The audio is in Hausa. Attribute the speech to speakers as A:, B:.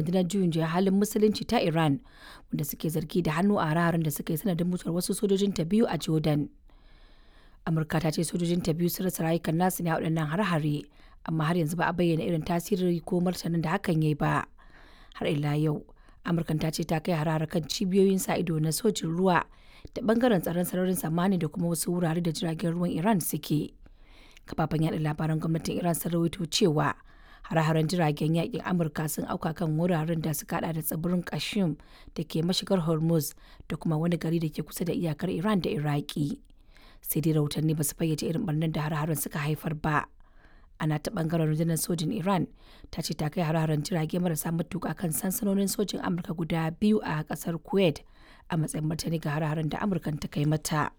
A: rundunar juyin juya halin musulunci ta Iran wanda suke zargi da hannu a hare da suka yi sanadin mutuwar wasu sojojin ta biyu a Jordan. Amurka ta ce sojojin ta biyu sun rasa rayukan nasu ne a waɗannan hare-hare amma har yanzu ba a bayyana irin tasiri ko martanin da hakan ya yi ba. Har ila yau Amurkan ta ce ta kai hare kan cibiyoyin sa ido na sojin ruwa da bangaren tsaron sararin samani da kuma wasu wurare da jiragen ruwan Iran suke. Kafafen yaɗa labaran gwamnatin Iran sun rawaito cewa hare-haren jiragen yakin Amurka sun auka kan wuraren da suka hada da tsibirin Kashim da ke mashigar Hormuz da kuma wani gari da ke kusa da iyakar Iran da Iraki. Sai dai rahotanni ba su fayyace irin barnar da hare-haren suka haifar ba. Ana ta bangaren rundunar sojin Iran ta ce ta kai hare-haren jirage marasa matuka kan sansanonin sojin Amurka guda biyu a kasar Kuwait a matsayin martani ga hare-haren da Amurkan ta kai mata.